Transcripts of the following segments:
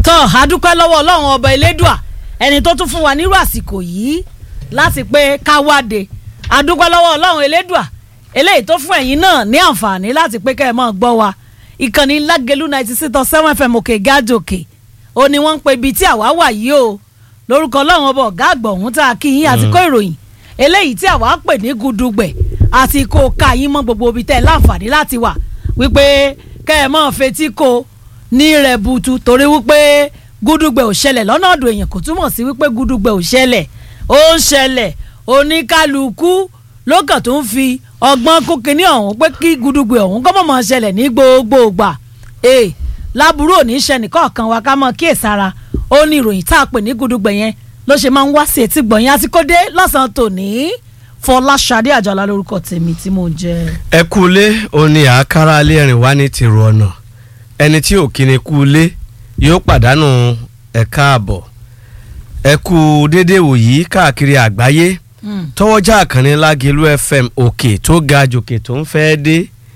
tọ́ adúpẹ́ lọ́wọ́ ọlọ́run ọba elédùà ẹni tó tún fún wa nírú àsìkò yìí láti pé ká wáde adúpẹ́ lọ́wọ́ ọlọ́run elédùà eléyìí tó fún ẹ̀yin náà ní àǹfààní láti pé kẹ́ ẹ máa gbọ́ wa ìkànnì lágẹ̀lú ninety six dot seven fm òkè gájòkè ó ní wọ́n ń pe ibi tí àwa wà yìí o lórúkọ ọlọ́run ọba ọ̀gá àgbà ọ̀hún tá a kí yín àti kó ìròyìn eléyìí tí àwa pè ní gudugbẹ̀ àti kó ká yín mọ́ gbogbo ibi tẹ́ ẹ láǹfààní láti wà wípé kẹ́ ẹ máa fetí ko ní rẹ̀ butu torí wípé gudugbẹ̀ ò ṣẹlẹ̀ lọ́nà ọ̀dọ̀ èèyàn kò túmọ̀ sí wípé gudugbẹ̀ ò ṣẹlẹ̀ ó ń ṣẹlẹ̀ oníkálukú lókàn tó ń fi ọgbọ́n kó kinní ọ̀hún pé kí gudugbẹ̀ ọ̀hún kọ́ mọ̀ mọ̀ ṣẹlẹ̀ ní gbogbo ìgbà ee láburú ò ní ṣe nìkọ̀ọ̀kan wa ká mọ̀ kíyèsára ó ní ìròyìn tá a pè ní gudugbẹ̀ yẹn ló ṣe máa ń wá sí etí gbọ̀nyìn àti kó dé lọ́sàn-án tòní Fọláṣadé Àjàlá lórúkọ tèmi tí mò ń jẹ́. ẹ kú ilé òní àkàrà alẹ́ rìn wá ní tìrò ọ̀nà ẹni tí ò kíni kú ilé yóò pàdánù ẹ̀ka àbọ̀ ẹ kú déédéé wòyí káàkiri àgbáyé tọwọ́jà àkànní lágẹ̀lú fm òkè tó ga jòkè tó ń fẹ́ dé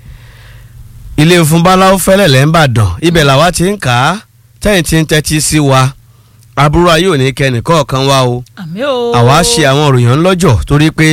ilé fún báláwo fẹ́lẹ̀ lẹ́ńbàdàn ibẹ̀ làwa ti ń kà á tẹ́yìn tí ń tẹ́tí sí wa aburú ayé ò ní kẹ́ni kọ̀ọ̀kan wá o àmì o. àwa ṣe àwọn òròyìn lọ́jọ́ torí pé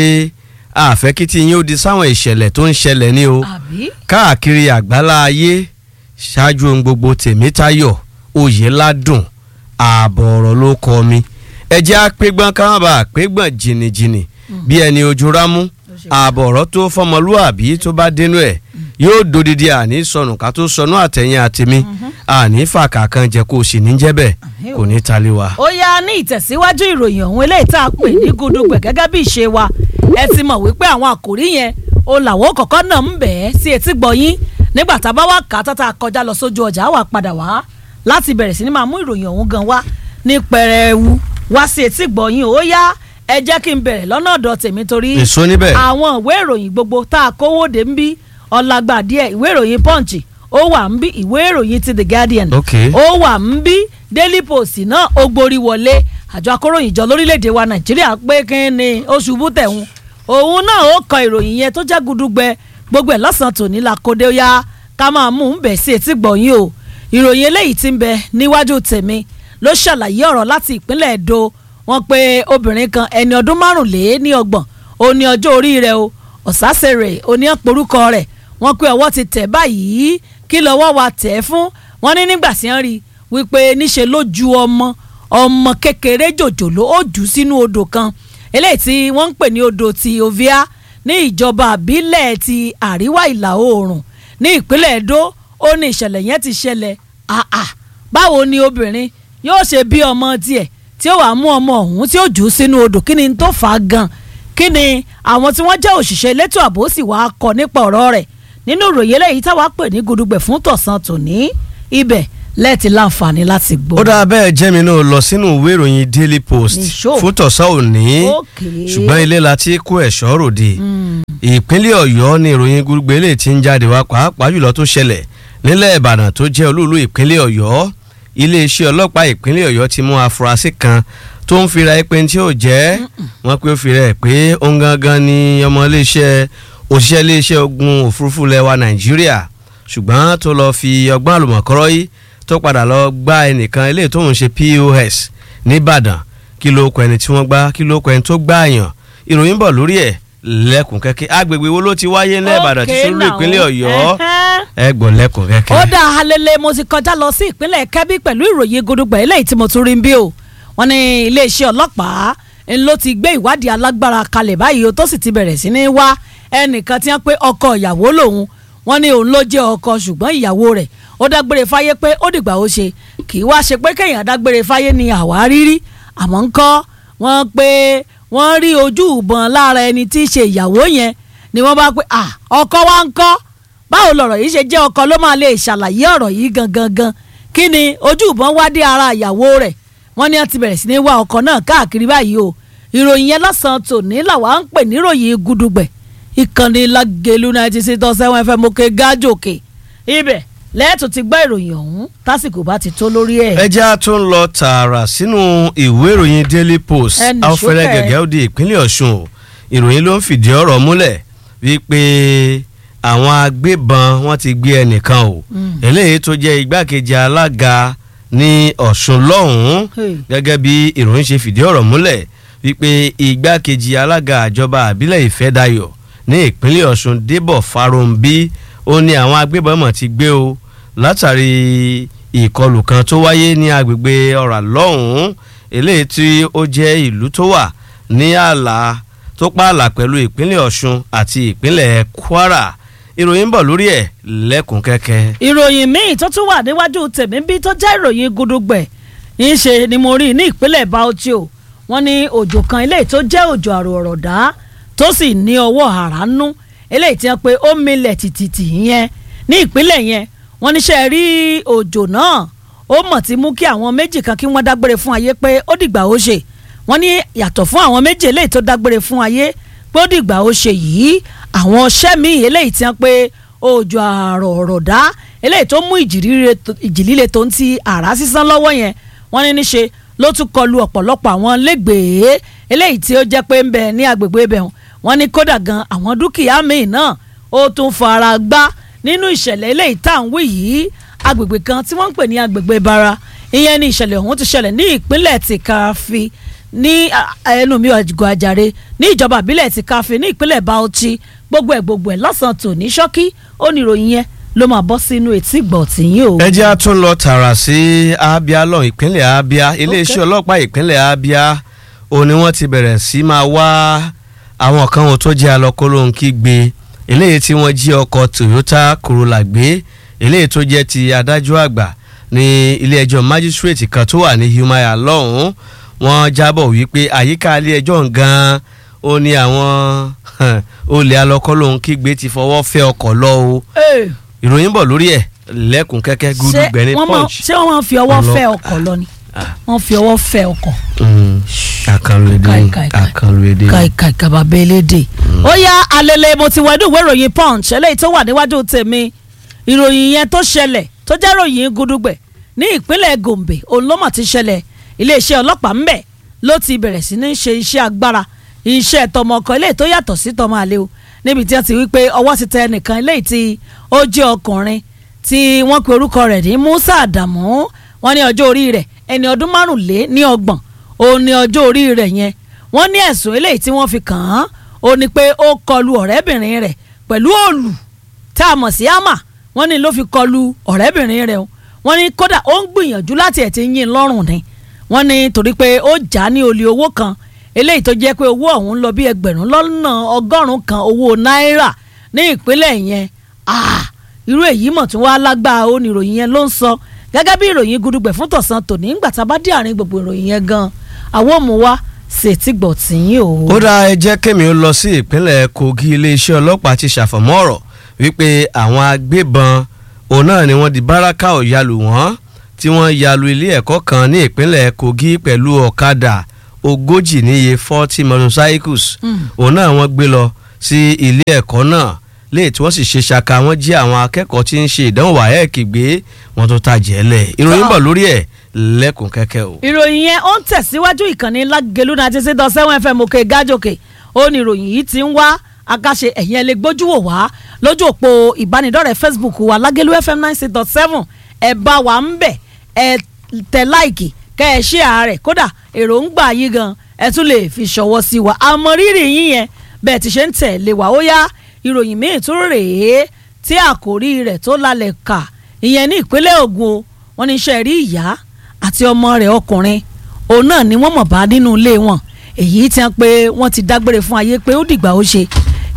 àfẹ́ kí tí yín ó di sáwọn ìṣẹ̀lẹ̀ tó ń ṣẹlẹ̀ ní o àbí káàkiri àgbálá ayé ṣáájú ohun gbogbo tèmítayọ̀ oyèládùn ààbọ̀ ọ̀rọ̀ ló kọ mi ẹ jẹ́ àpégbọ́n káwọn bá àpégbọ́n jìnnìjìnnì bí ẹni ojú rámú ààbọ̀ ọ̀rọ̀ tó fọmọlúàbí tó bá dénú ẹ̀ yóò dodidi àní sọnù ká tó sọnù àtẹ̀yìn àtẹ̀mí àní fàkà kan jẹ́ kó o sì ní jẹ́ bẹ́ẹ̀ kò ní tali wa. ó yá ní ìtẹ̀síwájú ìròyìn ọ̀hún eléyìí tá a pè ní gudugbẹ̀ gẹ́gẹ́ bí ìṣe wa ẹ ti mọ̀ wípé àwọn àkòrí yẹn o làwọn kọ̀ọ̀kan náà ń bẹ̀ ẹ́ sí etí gbọ̀yìn nígbà tá a bá wà ká tá a kọjá lọ sójú ọjà wà padà wá láti bẹ̀rẹ̀ sí ni máa mú ìròyìn ọ̀hún gan wá ní pẹrẹwu wá sí etí gbọ̀yìn ó yá ẹ jẹ́ kí n bẹ̀rẹ̀ lọ́nà ọ̀dọ̀ tèmi torí èso níbẹ̀. àwọn ìwé ìròyìn gbogbo tá a kówó dé ń bí ọ̀làgbà díẹ̀ ìwé ìròyìn punch ó wà ń bí ìwé ìròyìn ti the guardian Ok. ó wà ń bí daily post náà ó gborí wọlé àjọ akóròyìn jọ lórílẹ̀‐èdè wa nàìjíríà pé kí ni oṣù bútẹ̀hún òun náà ó kọ ìròyìn yẹn tó jẹ́ gudugbẹ gbogbo ẹ̀ lọ́sàn-án tòní la kóde ó yá ká máa mú un bẹ̀ sí etí gbọ̀nyìn o ìròyìn eléyìí ti ń bẹ níwájú tèmi ló ṣàlàyé ọ̀rọ̀ láti ìpínlẹ̀ èdò wọn pé obìnrin kan ẹni ọdún márùnléní ọgbọ̀n ó ní ọjọ́ orí rẹ̀ o ọ̀sásẹ̀rẹ̀ ó ní ọ̀pọ̀rúkọ rẹ̀ wọ́n pé ọwọ́ ti tẹ̀ báyìí kí lọ́wọ́ wa tẹ̀ ẹ́ fún wọn ní nígbà tí wọ́n rí i wípé níṣe ló ju ọmọ ọmọ kékeré jòjòló ó jù ú sínú odò kan eléyìí tí wọ́n ń pè ní odò ti ovia ní ìjọba àbílẹ̀ ti àríwá ìlà oòrùn ní ìpínlẹ̀ Ẹdó ó ní ìṣẹ̀lẹ̀ yẹn ti ṣẹlẹ̀ àà báwo ni obìnrin yóò ṣe bí ọmọ tiẹ̀ tí ó wàá mú ọmọ ọ̀hún tí ó jù ú sínú odò kí ni tó fà á gan kí ni àwọn tí wọ́n jẹ́ òṣìṣẹ́ elétò ààbò sì wàá kọ nípa ọ̀rọ̀ rẹ̀ nínú ìròyìn eléyìí táwa pè ní gudugbẹ̀ fún tọ̀sán tòní ibẹ̀ lẹ́ẹ̀tì láǹfààní láti gbọ́. ó dáa bẹ́ẹ̀ jẹ́mi náà lọ sínú ìwé ìròyìn daily post Nìṣó. fún tọ̀sán òní Okay. ṣùgbọ́n ilé la ti kó ẹ̀ṣọ́ ròde ìpínlẹ̀ ọ̀yọ́ ni ìròyìn gbogbo eléyìí ti ń jáde wá pàápàá jùlọ tó ṣẹlẹ̀ nílẹ̀ ìbàdàn tó jẹ́ olúùlú ìpínlẹ̀ ọ̀yọ́ iléeṣẹ́ ọlọ́pàá ìpínlẹ̀ ọ̀yọ́ ti mú afurasí kan tó ń fira ẹ pé tí ó jẹ́ wọ́n pé ó fira ẹ pé òun gangan ni ọmọ iléeṣẹ́ òṣìṣẹ́ iléeṣẹ́ ogun òfurufú lẹwa nàìjíríà ṣùgbọ́n tó lọ fi ọgbọ́n àlùmọ̀kọ́rọ́ yìí tó padà lọ gbá ẹnìkan eléyìí tó ń ṣe pos nìbàdàn kí ló kọ ẹni tí wọ́n gbá kí ló kọ ẹni tó gbá àyàn ìròyìn bọ̀ lórí ẹ̀ lẹ́kùn kẹ́kẹ́ agbègbè wo ló ti wáyé ní ìbàdàn tí Okay sùúrù now. ìpínlẹ̀ ọ̀yọ́ Ẹhẹ́. ẹ gbọ́ lẹ́kùn kẹ́kẹ́. ó dá halele mo ti kọjá lọ sí ìpínlẹ̀ kẹ́bí pẹ̀lú ìròyìn gudugbà eléyìí tí mo tún rí ń bí o wọ́n ní iléeṣẹ́ ọlọ́pàá ń ló ti gbé ìwádìí alágbára kalẹ̀ báyìí o tó sì ti bẹ̀rẹ̀ sí ní wá ẹnìkan tí wọ́n pé ọkọ ìyàwó lòun wọ́n ní òun ló jẹ́ ọkọ ṣùgbọ́n ìyàwó rẹ̀ ó dágbére fáyé pé ó dìgbà ó ṣe kì í wá ṣe pé kéèyàn dágbére fáyé ni àwárí rí àmọ́ ń kọ́ wọ́n pé wọ́n rí ojú ìbọn lára ẹni tí í ṣe ìyàwó yẹn ni wọ́n bá pé à ọkọ wa ń kọ́ báwo lọ̀rọ̀ yìí ṣe jẹ́ ọkọ ló máa lè ṣàlàyé ọ̀rọ̀ yìí gangan gan kí ni ojú ìbọn wá dé ara ìyàwó rẹ̀ wọ́n ní wọ́n ti bẹ̀rẹ̀ sí ní wá ọkọ náà káàkiri báyìí o ìròyìn yẹn lọ́sàn-án tòní làwa ń pè níròyìn gudugbẹ̀ ìkànnì lágẹ̀lú ninety six dot seven fm òkè gájòkè ibẹ̀ lẹ́ẹ̀tù ti gbọ́ ìròyìn ọ̀hún tásìkò bá ti tó lórí ẹ̀. ẹja tó ń lọ tààrà sínú ìwé ìròyìn daily post Ẹnì afẹ́rẹ́ sókè. gẹ̀gẹ́ ó di ìpínlẹ̀ ọ̀ṣun o ìròyìn ló ń fìdí ọ̀rọ̀ múlẹ̀ wípé àwọn agbébọn wọ́n ti gbé ẹnìkan o eléyìí tó jẹ́ igbákejì alága ní ọ̀ṣun lọ́hùn-ún Hey. gẹ́gẹ́ bí ìròyìn ṣe fìdí ọ̀rọ̀ múlẹ̀ wípé igbákejì alága àjọba àbílẹ̀ ìfẹ́dayọ̀ ní ìpínlẹ̀ ọ̀ṣun débọ̀ fáróǹbí ó ní àwọn agbébọn mọ̀ ti gbé o látàrí ìkọlù kan tó wáyé ní agbègbè ọ̀rà lọ́hùn-ún eléyìí tí ó jẹ́ ìlú tó wà ní ààlà tó pààlà pẹ̀lú ìpínlẹ̀ ọ̀ṣun àti ìpínlẹ̀ kwara ìròyìn ń bọ̀ lórí ẹ̀ lẹ́kùn kẹ́kẹ́. ìròyìn míì tó tún wà níwájú tèmi bí tó jẹ́ ìròyìn gudugbẹ̀ ńṣe ni mo rí ní ìpínlẹ̀ Bauchi o wọ́n ní òjò kan eléyìí tó jẹ́ òjò àrò ọ̀rọ̀dá tó sì ní ọwọ́ àránú eléyìí tí wọ́n pe ó milẹ̀ tìtìtì yẹn ní ìpínlẹ̀ yẹn wọ́n níṣẹ́ rí òjò náà ó mọ̀ tí mú kí àwọn méjì kan kí wọ́n dágbére fún ayé pé ó dìgbà ó ṣe wọ́n ní yàtọ̀ fún àwọn méjì eléyìí tó dágbére fún ayé pé ó dìgbà ó ṣe yìí àwọn ọṣẹ́ míì eléyìí tí wọ́n pe òjò àrò ọ̀rọ̀dá eléyìí tó mú ìjì líle tó- ìjì líle tó ń ti àrá sísán lọ́wọ́ yẹn wọ́n ní níṣe ló tún kọlu ọ̀pọ̀lọpọ̀ àwọn lẹ́gbẹ̀ẹ́ eléyìí tí ó jẹ́ pé ń bẹ ní agbègbè ibẹ̀ wọn wọ́n ní kódà gan àwọn dúkìá míì náà ó tún fara gbá nínú ìṣẹ̀lẹ̀ eléyìí tá à ń wí yìí agbègbè kan tí wọ́n ń pè ní agbègbè bara ìyẹn ní ìṣẹ̀lẹ̀ ọ̀hún ti ṣẹlẹ̀ ní ìpínlẹ̀ ti káfí ní a- ẹnu mi ọ̀gọ̀ àjàre ní ìjọba ìbílẹ̀ ti káfí ní ìpínlẹ̀ Bauchi gbogbo ẹ̀ gbogbo ẹ̀ lọ́sàn-án tòní ṣọ́kí ó ní ìròyìn yẹn ló máa bọ́ sínú etí gbọ̀ tìyín o. ẹ jẹ́ a tún lọ tààrà sí Abia lọ ìpínlẹ̀ Abia iléeṣẹ́ ọlọ́pàá ìpínlẹ̀ Abia ó ní wọ́n ti bẹ̀rẹ̀ sí máa wá àwọn kan wọn tó jẹ́ alọ́kọ́lóhunkí gbé eléyìí tí wọ́n jí ọkọ̀ Toyota Corolla gbé eléyìí tó jẹ́ ti adájọ́ àgbà ní ilé ẹjọ́ májísírèètì kan tó wà ní Humaya lọ́hùn-ún wọ́n jábọ̀ wípé àyíká ilé ẹjọ́ gan-an ó ní àwọn olè alọ́kọ́lóhunkí gbé ti fọwọ́ fẹ́ ọkọ̀ lọ o Ee, ìròyìn bọ̀ lórí ẹ̀ lẹ́kùn kẹ́kẹ́ gúdú ṣé gbẹ̀ni wọ́n máa- punch. ṣé wọ́n máa fi ọwọ́ Ọlọ- fẹ́ ọkọ̀ lọ ni Ah. wọ́n fi ọwọ́ fẹ́ ọkọ̀. Mm, àkànlò èdè Kai, ni, kai, kai. àkànlò èdè ni. kàìkàì kàbà bélédè. ó yá alẹ́lẹ́ mo ti wẹ́dùn ìwé ìròyìn punch eléyìí tó wà níwájú tèmi ìròyìn yẹn tó ṣẹlẹ̀ tó jẹ́ ròyìn gudugbẹ̀ ní ìpínlẹ̀ gombe òun ló mà ti ṣẹlẹ̀ iléeṣẹ́ ọlọ́pàá ńbẹ̀ ló ti bẹ̀rẹ̀ sí ní ṣe iṣẹ́ agbára iṣẹ́ tọmọ ọkọ eléyìí tó yàtọ̀ sí tọmọ àlè o níbi tí wọ́n ti wí pé ọwọ́ ti tẹ ẹnìkan eléyìí tí ó jẹ́ ọkùnrin tí wọ́n pe orúkọ rẹ̀ ní musa adamu wọ́n ní ọjọ́ orí rẹ̀ ẹni ọdún márùnlé ní ọgbọ̀n òun ní ọjọ́ orí rẹ̀ yẹn wọ́n ní ẹ̀sùn eléyìí tí wọ́n fi kàn án ó ní pé ó kọlu ọ̀rẹ́bìnrin rẹ̀ pẹ̀lú òòlù tá a mọ̀ sí àmà wọ́n ní ló fi kọlu ọ̀rẹ́bìnrin rẹ̀ o wọ́n ní kódà ó ń gbìyànjú láti ẹ̀ ti yín lọ́rùn ni wọ́n ní torí pé ó já ní olè owó kan eléyìí tó jẹ́ pé owó ọ̀hún lọ bí ẹgbẹ̀rún lọ́nà ọgọ́rùn-ún kan owó náírà ní ìpínlẹ̀ yẹn ah irú èyí mọ̀ tún wá lágbára ó ní ìròyìn yẹn ló ń sọ gẹ́gẹ́ bí ìròyìn gudugbẹ̀ fún tọ̀sán tòní ńgbà tá a bá dé àárín gbogbo ìròyìn yẹn gan àwọn òmù wa ṣètì gbọ̀ tìyín o. ó dá ẹ jẹ́ kémi ó lọ sí ìpínlẹ̀ Kogi iléeṣẹ́ ọlọ́pàá ti ṣàfọ̀mọ́ ọ̀rọ̀ wípé àwọn agbébọn òun náà ni wọ́n di báràkà ọ̀yàlù wọ́n tí wọ́n yalu ilé ẹ̀kọ́ kan ní ìpínlẹ̀ Kogi pẹ̀lú ọ̀kadà ogójì níye forty motorcycles òun náà wọ́n gbé lọ sí ilé ẹ̀kọ́ náà léè tí wọ́n sì ṣe ṣaka wọ́n jí àwọn akẹ́kọ̀ọ́ tí ń ṣe ìdánwò wáyẹ̀kì gbé wọ́n tó tàjẹ́ lẹ̀ ìròyìn bọ̀ lórí ẹ̀ lẹ́kùn kẹ́kẹ́ o. ìròyìn yẹn ó ń tẹ̀síwájú ìkànnì lágẹ̀lú náà ti ṣe dán sẹ́wọ̀n fm òkè gájòkè ó ní ìròyìn yìí ti ń wá akáṣe ẹ̀yìn ẹ̀ lè gbójú wò wá lójú òpó ìbánidọ́rẹ̀ẹ́ facebook wa lágẹ̀lú fm nine six dot seven ẹ̀ bá wa ń bẹ̀ ẹ̀ tẹ̀ láìkì kẹ́ ẹ̀ ṣe àárẹ̀ kódà èròǹgbà yìí gan ẹ̀ tún lè fi ṣọwọ́ sí wa àmọ́ rírì yín yẹn bẹ́ẹ̀ ti ṣe ń tẹ̀lé wa ó yá ìròyìn míì tún rèé tí àkòrí rẹ̀ tó lálẹ́ kà ìyẹn ní ìpínlẹ̀ Ògùn o wọ́n ní iṣẹ́ rí ìyá àti ọmọ rẹ̀ ọkùnrin òun náà ni wọ́n mọ̀ bá nínú ilé wọn èyí tí wọ́n pé wọ́n ti dágbére fún ayé pé ó dìgbà ó ṣe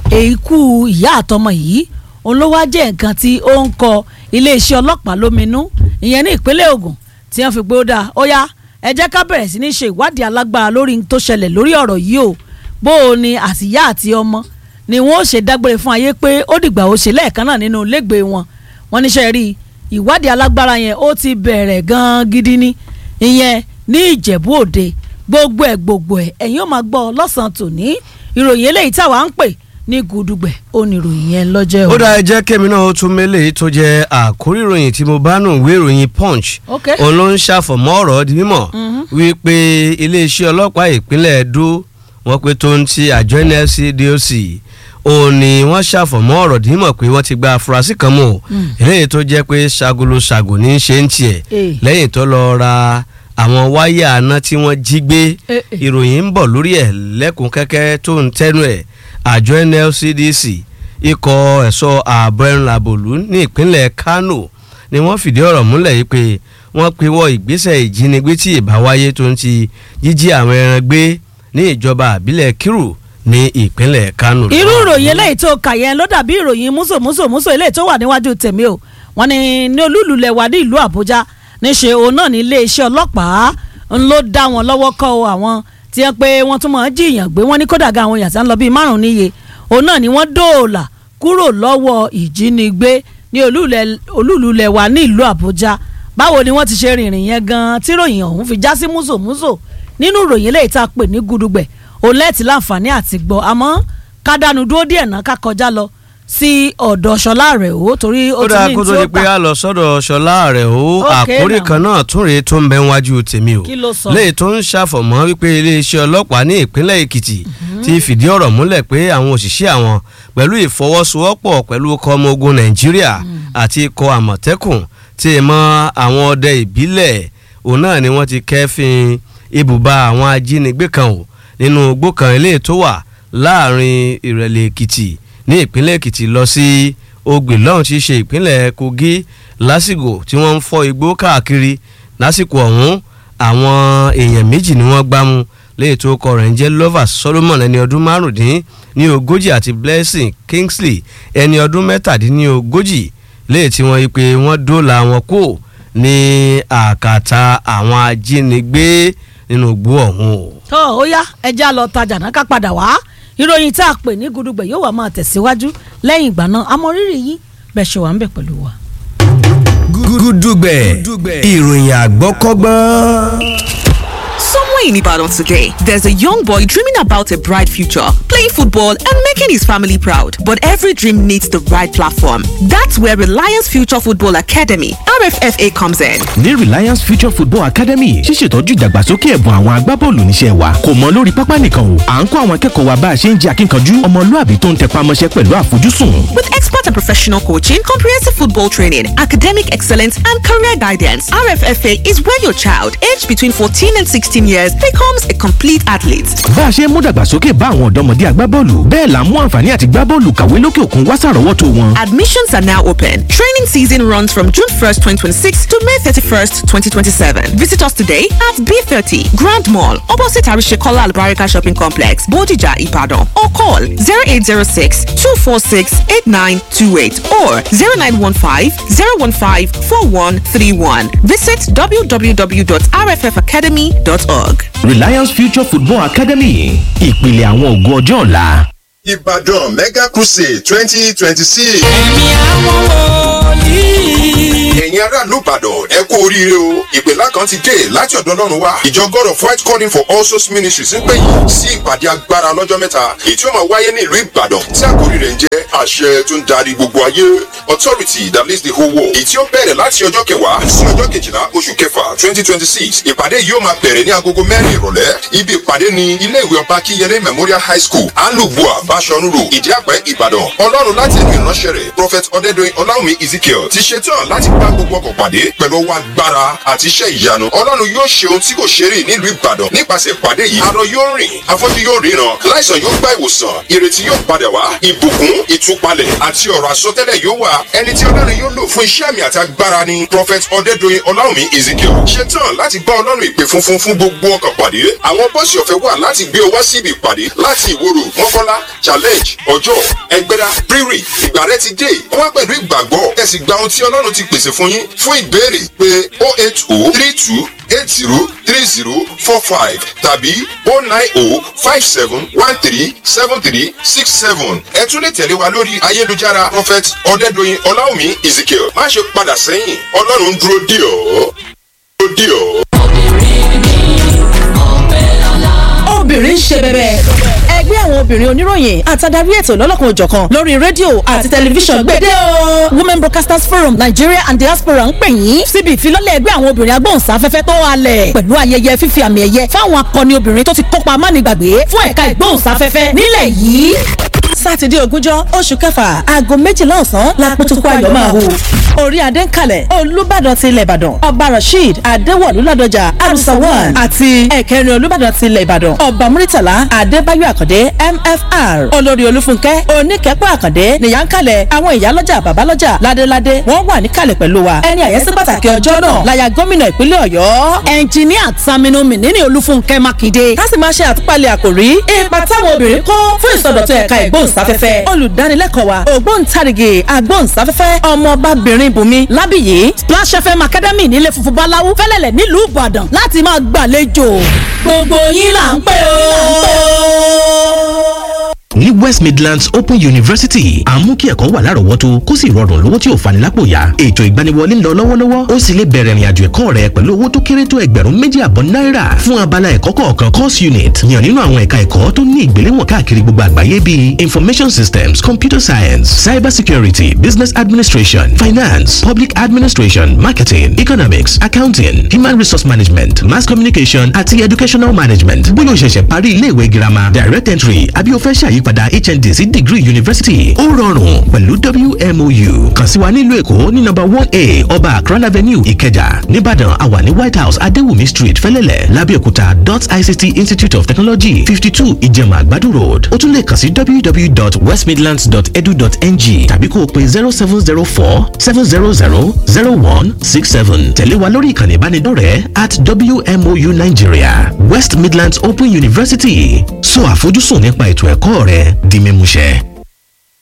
èkú ìyá àtọmọ yìí òun ló wá jẹ́ nǹkan tí ó ń kọ iléeṣẹ́ ọlọ́pàá lóminú ìyẹn ní ìpínlẹ̀ Ògùn tí wọ́n fi pé ó dáa ó yá ẹ jẹ́ ká bẹ̀rẹ̀ sí ní ṣe ìwádìí alágbára lórí n tó ṣẹlẹ̀ lórí ọ̀rọ̀ yìí o bó o ní àtìyá àti ọmọ ni wọ́n ó ṣe dágbére fún ayé pé ó dìgbà ó ṣe lẹ́ẹ̀kan náà nínú ilégbèé wọn wọ́n níṣẹ́ rí ìwádìí alágbára yẹn ó ti bẹ̀rẹ̀ gan-an gidi ni ìyẹn ní Ìjẹ̀bú Òde gbogbo ẹ̀ gbogbo ẹ̀ ẹ̀yin ó máa gbọ́ lọ́sàn-án tòní ìròyìn eléyìí táwa ń pè ní gudugbẹ̀ ó ní ìròyìn yẹn lọ́jọ́ ó dá ẹ jẹ́ kémi náà ó tún mélèé tó jẹ́ àkórí ìròyìn tí mo bá nù ìwé ìròyìn punch ok òun ló ń ṣàfọ̀mọ́ ọ̀rọ̀ di mímọ̀ wípé iléeṣẹ́ ọlọ́pàá ìpínlẹ̀ Ẹdó wọ́n pe tó ń ti àjọ NLCDOC òun ni wọ́n ṣàfọ̀mọ́ ọ̀rọ̀ dímọ̀ pé wọ́n ti gba afurasí kan mú o eléyìí tó jẹ́ pé ṣagolo ṣàgò ní í ṣe ń tiẹ̀ Eh. lẹ́yìn tó lọ ra àwọn wáyà aná tí wọ́n jí gbé Eh, eh. ìròyìn ń bọ̀ lórí ẹ̀ lẹ́kùn kẹ́kẹ́ tó ń tẹ́nu ẹ̀ àjọ NLCDC ikọ̀ ẹ̀ṣọ́ ààbò ẹ̀rùn làbòlú ní ìpínlẹ̀ Kano ni wọ́n fìdí ọ̀rọ̀ múlẹ̀ yìí pé wọ́n pinwọ́ ìgbésẹ̀ ìjínigbé tí ìbá wáyé tó ń ti jíjí àwọn ẹran gbé ní ìjọba àbílẹ̀ Kiru ní ìpínlẹ̀ Kano. irú ìròyìn eléyìí tó kà yẹn ló dàbí ìròyìn músòmúsòmúsò eléyìí tó wà níwájú tèmi o wọ́n ní ní olúlulẹ̀ wà ní ìlú Àbújá níṣe òun náà ní iléeṣẹ́ ọlọ́pàá ń ló dá wọn lọ́wọ́ kọ́ o àwọn tí wọ́n pé wọ́n tún máa ń jiyàn gbé wọ́n ní kódà ga àwọn èèyàn tí wọ́n lọ bíi márùn-ún níye òun náà ni wọ́n dóòlà kúrò lọ́wọ́ ìjínigbé ní olúlẹ̀- olúlulẹ̀ wà ní ìlú Àbújá báwo ni wọ́n ti ṣe rìnrìn yẹn gan-an tí ròyìn ọ̀hún fi já sí músòmúsò nínú ìròyìn eléyìí tá a pè ní gudugbẹ̀ òun lẹ́ẹ̀tì láǹfààní àti gbọ́ àmọ́ ká dánu dúró díẹ̀ náà ká kọjá lọ sí ọ̀dọ̀ ṣọlá rẹ̀ o torí ó ó ti dáa ní kó tí tó ó di pé gbà a lọ sọ́dọ̀ ṣọlá rẹ̀ o Okay àkórí now. kan náà tún rèé tó ń bẹ wájú tèmi o Kí ló sọ? léyìí tó ń ṣàfọ̀mọ́ wípé iléeṣẹ́ ọlọ́pàá ní ìpínlẹ̀ Èkìtì ti fìdí ọ̀rọ̀ múlẹ̀ pé àwọn òṣìṣẹ́ àwọn pẹ̀lú ìfọwọ́sowọ́pọ̀ pẹ̀lú ikọ̀ ọmọ ogun Nàìjíríà àti ikọ̀ Àmọ̀tẹ́kùn tí ì mọ àwọn ọdẹ ìbílẹ̀ òun náà ni wọ́n ti kẹ́fìn ibùba àwọn ajínigbé kan o nínú igbó kan eléyìí tó wà láàrin Ìrẹ̀lẹ̀ Èkìtì ní ìpínlẹ̀ Èkìtì lọ sí Ogbè lọ́hùn tí í ṣe ìpínlẹ̀ Kogi lásìkò tí wọ́n ń fọ́ igbó káàkiri lásìkò ọ̀hún àwọn èèyàn méjì ni wọ́n gbámú léyìí tó kọ rẹ̀ ń jẹ́ Lovers Solomon ẹni ọdún márùndín ní ogójì àti Blessing Kingsley ẹni ọdún mẹ́tàdínní ogójì léyìí tí wọ́n yí pé wọ́n dóòlà wọn kú ní àkàtà àwọn ajínigbé nínú igbó ọ̀hún o. tó ó yá ẹja lọ tajà náà ká padà wá ìròyìn tá a pè ní gudugbẹ̀ yóò wá máa tẹ̀síwájú lẹ́yìn ìgbà náà amọ̀rírì yín bẹ́ẹ̀ ṣe wà ń bẹ̀ pẹ̀lú wa. gúdúgbẹ̀ ìròyìn àgbọ́kọ́gbọ́n. Somewhere in Ibadan today, there's a young boy dreaming about a bright future, playing football and making his family proud. But every dream needs the right platform. That's where Reliance Future Football Academy, RFFA, comes in. ní Reliance Future Football Academy ṣíṣètọ́jú ìdàgbàsókè ẹ̀bùn àwọn agbábọ́ọ̀lù níṣẹ́ wa kò mọ lórí pápá nìkan o à ń kọ́ àwọn akẹ́kọ̀ọ́ wa bá a ṣe ń jẹ́ akínkanjú ọmọlúàbí tó ń tẹpá mọ́ṣẹ́ pẹ̀lú àfojúsùn. With expert and professional coaching, comprehensive football training, academic excellence, and career guidance, RFFA is where your child, aged between 14 and 16 years, becomes a complete athlete. bá a ṣe ń mú dàgbàsókè bá àwọn ọ̀dọ́mọdé agbábọ́ọ̀lù bẹ́ẹ̀ là ń mú àǹfààní àti gbábọ́ọ̀lù kàwé lókè òkun wá sàrọ́wọ́tò wọn. Admissions are now open. Training season runs from June 1st, 2026 to May 31st, 2027. Visit us today at B30 Grand Mall, opposite Arishekola Albarika Shopping Complex, Bodija, Ibadan, or call 0806 246 8928 or 0915 015 4131. Visit www.rffacademy.org. Reliance Future Football Academy ìpìlẹ̀ àwọn ògo ọjọ́ ọ̀la. Ìbàdàn Mega Crusade twenty twenty six. ẹ̀mí àwọn wòlíì. ẹ̀yin aráàlú Ìbàdàn ẹ kú oríire o ìpèlá kan ti dé láti ọ̀dọ̀ Ọlọ́run wá ìjọ God of White Calling for All Souls Ministries ń pè yín sí ìpàdé agbára lọ́jọ́ mẹ́ta èyí tí ó máa wáyé ní ìlú Ìbàdàn tí àkórí rẹ̀ ń jẹ́ àṣẹ tó ń darí gbogbo ayé authority that leads the whole world èyí tí ó bẹ̀rẹ̀ láti ọjọ́ kẹwàá sí ọjọ́ kejìlá oṣù kẹfà twenty twenty six ìpàdé yìí ó máa bẹ̀rẹ̀ ní agogo mẹ́rin ìrọ̀lẹ́ ibi ìpàdé ni ilé ìwé ọba Akínyẹlé Memorial High School alubua Bashorun Road Ìdíàpẹ́ Ìbàdàn Ọlọ́run láti ẹnu ìránṣẹ́ rẹ̀ Prophet Ọdẹ́dọ̀yìn Ọláwùmí Ezekiel ti ṣetán láti bá gbogbo ọkọ̀ pàdé pẹ̀lú ọwọ́ agbára àti iṣẹ́ ìyanu Ọlọ́run yóò ṣe ohun tí kò ṣe rí nílùú Ìbàdàn nípasẹ̀ ìpàdé yìí arọ yóò rìn afọ́jú yóò ríran láìsàn yóò gba ìwòsàn ìrètí yóò padà wá ìbùkún ìtúpalẹ̀ àti ọ̀rọ̀ àsọtẹ́lẹ̀ yóò wà ẹni tí Ọlọ́run yóò lò fún iṣẹ́ àmì àti agbára ni Prophet Ọdẹ́dọ̀yìn Ọláwùmí Ezekiel ṣetán láti bá Ọlọ́run ìpè funfun fún gbogbo ọkọ̀ pàdé àwọn bọ́ọ̀sì ọ̀fẹ́ wà láti gbé ọ wá síbi ìpàdé láti ìwòrò mọ́kọ́lá challenge ọjọ́ ẹgbẹ́dá rírì ìgbà rẹ ti dé wá pẹ̀lú ìgbàgbọ́ ẹ sì gba ohun tí Ọlọ́run ti pèsè fún yín fún ìbéèrè pé oh eight oh three two eight zero three zero four five tàbí oh nine oh five seven one three seven three six seven ẹ tún lè tẹ̀lé wa lórí ayélujára prophet ọ̀dẹ́dọ̀yìn ọláwùmí ezekiel má ṣe padà sẹ́yìn ọlọ́run ń dúró dì ọ́ dúró dì ọ́. obìnrin ń ṣe bẹbẹ. ẹgbẹ́ àwọn obìnrin oníròyìn àtàdarí ètò lọ́lọ́kan òjọ̀kan lórí rédíò àti tẹlifíṣàn gbèdé o. women broadcasters forum nigeria and diaspora ń pè yín síbi ìfilọ́lẹ̀ ẹgbẹ́ àwọn obìnrin agbóhùnsáfẹ́fẹ́ tó halẹ̀ pẹ̀lú ayẹyẹ fífi àmì ẹ̀yẹ fáwọn akọni obìnrin tó ti kópa amánigbàgbé fún ẹ̀ka ìgbóhùnsáfẹ́fẹ́ nílẹ̀ yìí sátidé ogúnjọ́ oṣù kẹfà aago méjìlá ọ̀sán lápótókó ayọ̀ máa hù. orí adé ń kalẹ̀ olùbàdàn ti ilẹ̀ ìbàdàn ọba rasheed adéwọ̀lú ládọjà arusawan àti ẹ̀kẹrin olùbàdàn ti ilẹ̀ ìbàdàn ọba muritala adébáyọ̀ àkàndé mfr olórí olúfúnkẹ́ oníkẹ́pọ̀ àkàndé nìyà ń kalẹ̀ àwọn ìyálọ́jà bàbálọ́jà ládéládé wọ́n wà níkàlẹ̀ pẹ̀lú wa ẹni àyẹ́sí pàtàkì ọjọ́ náà láya gómìnà ìpínlẹ̀ ọ̀yọ́ ẹnjìníà Saminu Mínínì Olúfúnkẹ́ Mákindé ká sì máa ṣe àtúpalẹ̀ àkòrí ipa táwọn obìnrin kó fún ìsọdọ̀tun ẹ̀ka ìgbóhùnsáfẹ́fẹ́ olùdánilẹ́kọ̀ọ́ wa ògbóǹtarìgì agbóhùnsáfẹ́fẹ́ ọmọbabìnrin bùnmi lábìyí Splash FM Academy nílé funfun báláwú fẹ́lẹ́lẹ̀ nílùú Ìbàdàn láti máa gbàlejò gbogbo yín là ń pè ó ní west midlands open university à ń mú kí ẹ̀kọ́ wà lárọ̀ọ́wọ́tó kó sì rọrùn lówó tí ò fani lápò yá ètò ìgbaniwọlé ń lọ lọ́wọ́lọ́wọ́ ó sì lè bẹ̀rẹ̀ ìrìnàjò ẹ̀kọ́ rẹ pẹ̀lú owó tó kéré tó ẹgbẹ̀rún méjì àbọ̀ náírà fún abala ẹ̀kọ́ kọ̀ọ̀kan course unit yàn nínú àwọn ẹ̀ka ẹ̀kọ́ tó ní ìgbéléwọ̀n káàkiri gbogbo àgbáyé bíi information systems computer science cyber security business administration finance public administration marketing economics accounting human resource management mass communication àti educational management bóyá o ṣẹ̀ṣẹ̀ parí iléèwé girama direct entry àbí o fẹ́ ṣàyí ìyípadà hnd sí degree university ó rọrùn pẹ̀lú wmou kàn sí wa nílùú èkó ní nọ́mbà one a ọba akran avenue ìkẹjà nìbàdàn àwa ní white house adéwùmí street fẹlẹ́lẹ̀ lábẹ́òkúta dot ict institute of technology fifty two ìjẹ̀mà àgbàdo road ó tún lè kàn sí www.westmidlands.edu.ng tàbí kó o pe zero seven zero four seven zero zero zero one six seven tẹ̀lé wa lórí ìkànnì ìbánidọ́rẹ̀ẹ́ at wmou nigeria west midlands open university sọ àfojúsùn nípa ètò ẹ̀kọ́ rẹ di mímúṣẹ.